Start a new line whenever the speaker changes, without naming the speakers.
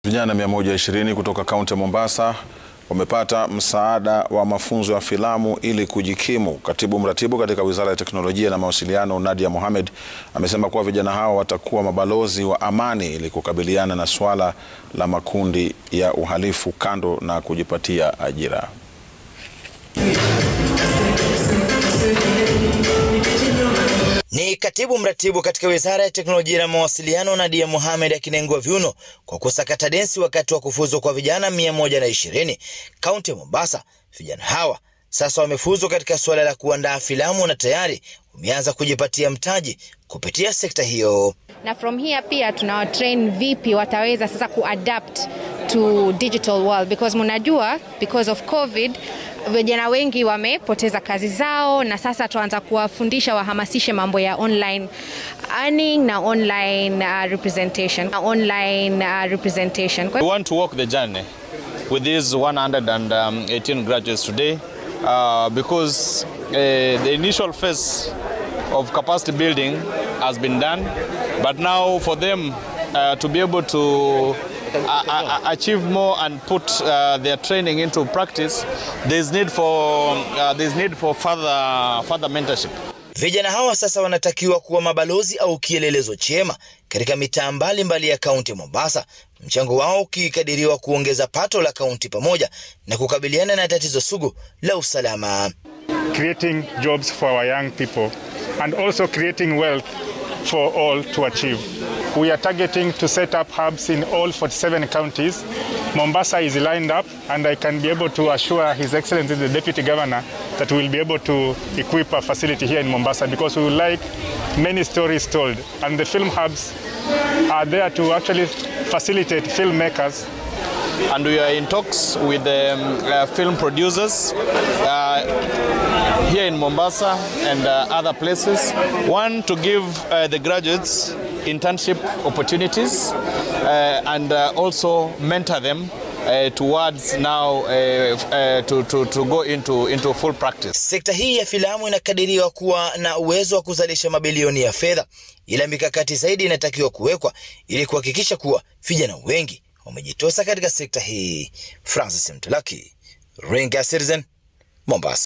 Vijana 120 kutoka kaunti ya Mombasa wamepata msaada wa mafunzo ya filamu ili kujikimu. Katibu mratibu katika Wizara ya Teknolojia na Mawasiliano, Nadia Mohamed, amesema kuwa vijana hao watakuwa mabalozi wa amani ili kukabiliana na suala la makundi ya uhalifu kando na kujipatia ajira.
Ni katibu mratibu katika Wizara ya Teknolojia na Mawasiliano Nadia Mohamed akinengua viuno kwa kusakata densi wakati wa kufuzu kwa vijana 120 kaunti ya Mombasa. Vijana hawa sasa wamefuzu katika suala la kuandaa filamu na tayari wameanza kujipatia mtaji kupitia sekta hiyo.
Na from here pia tunawatrain vipi wataweza sasa kuadapt to digital world because mnajua because of covid vijana wengi wamepoteza kazi zao, na sasa tuanza kuwafundisha wahamasishe mambo ya online earning na online uh, representation na online uh, representation.
We want to walk the journey with these 118 graduates today uh, because uh, the initial phase of capacity building has been done but now for them uh, to be able to uh, achieve more and put uh, their training into practice there's need for uh, there's need for further further mentorship
Vijana hawa sasa wanatakiwa kuwa mabalozi au kielelezo chema katika mitaa mbalimbali ya kaunti ya Mombasa, mchango wao ukikadiriwa kuongeza pato la kaunti pamoja na kukabiliana na tatizo sugu la usalama.
Creating jobs for our young people and also creating wealth for all to achieve. We are targeting to set up hubs in all 47 counties. Mombasa is lined up, and I can be able to assure His Excellency the Deputy Governor that we will be able to equip a facility here in Mombasa because we would like many stories told. And the film hubs are there to actually facilitate filmmakers
and we are in talks with the um, uh, film producers uh, here in Mombasa and uh, other places. One, to give the graduates internship opportunities and also mentor them Uh, towards now uh, uh, to, to, to go into, into full practice.
Sekta hii ya filamu inakadiriwa kuwa na uwezo wa kuzalisha mabilioni ya fedha, ila mikakati zaidi inatakiwa kuwekwa ili kuhakikisha kuwa vijana wengi wamejitosa katika sekta hii. Francis Mtulaki, Ringa Citizen, Mombasa.